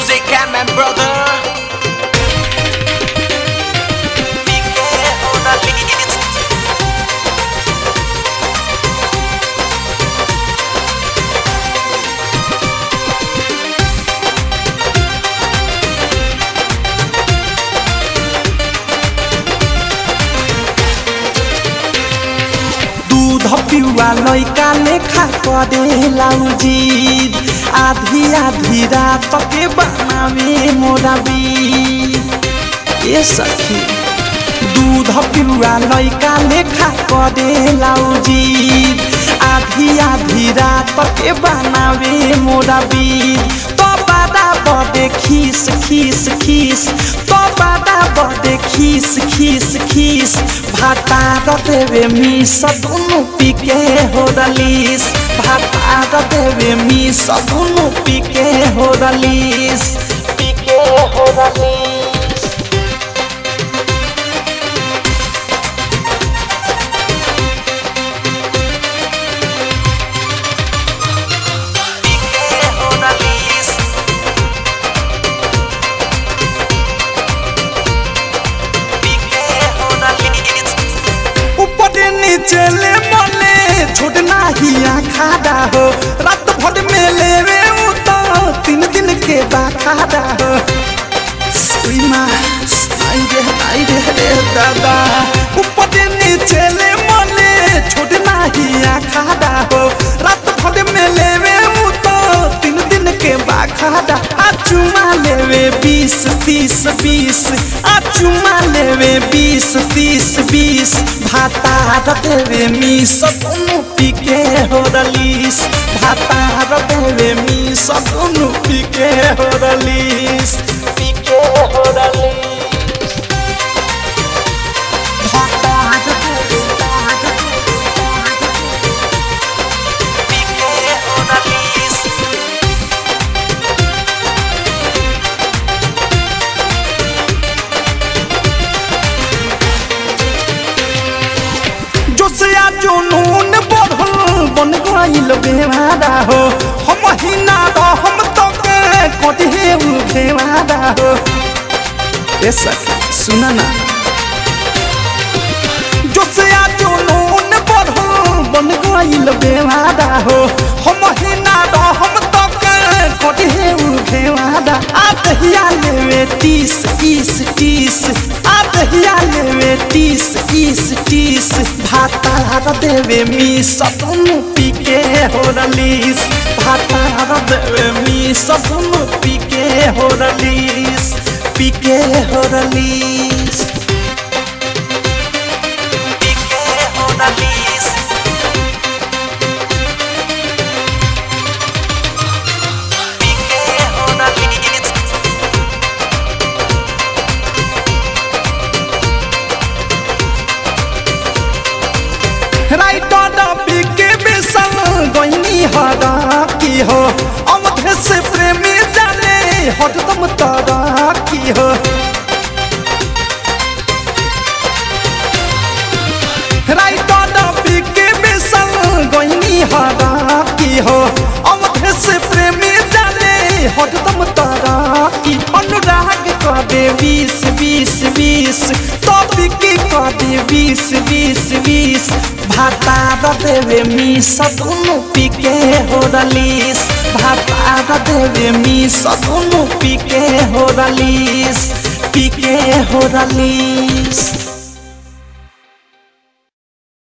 music and my brother. PK on the beat. दूध पिउआ लैका लेखा करेला उजीद आधी आधी रात के बनावे मोरा बीद ए सखी दूध पिउआ लैका लेखा करेला उजीद आधी आधी रात के बनावे मोरा बीद तो बादा बड़े खीस खीस खीस तो बादा बड़े खीस खीस खीस भाता देवे मिस दुनु पीके हो रलीस भाता देवे मिस दुनु पीके हो रलीस पीके हो रलीस PK on the beat. PK on the beat. ऊपर नीचे ले मले छोड़ना ही खाड़ा हो रात भर में लेवे उ तो तीन दिन के बाखाड़ा हो सुई माँ आई रे आई रे रे दादा ऊपर नीचे ले मले छोड़ना ही खाड़ा हो रात भर में लेवे उ तो तीन दिन के बाखाड़ा आ चुमा लेवे बीस तीस बीस आ चुमा लेवे बीस तीस बीस भाता देवे मिस दुनु पीके हो रलीस भाता देवे मिस दुनु पीके हो रलीस पीके हो रलीस भाता देवे PK on the beat. जोसिया जुनून बढ़ल बन गइल बेवादा हो हम ही ना हम तो के कटे भेवादा हो ए सखी सुना ना जोसिया जुनून बढ़ल बन गइल बेवादा हो हम ही ना हम तो के कटे भेवादा आ दहिया लेवे तीस तीस तीस आ दहिया लेवे तीस तीस तीस भाता देवे मी सपनु पीके हो रलीस भाता देवे मी सपनु पीके हो रलीस पीके हो रलीस PK on the beat. PK on the beat. Writer PK बेसन गईनी हरा की हो अवधे से प्रेमी जाने हरदम तारा की हो राइटर पीके बेसन गईनी हरा की हो अवधे से प्रेमी जाने हरदम तारा की अनुराग कर दे बीस बीस बीस तो बिकी कर दे बीस बीस बीस भाता देवे मी सदुनु पीके हो रलीस भाता देवे मी सदुनु पीके हो रलीस पीके हो रलीस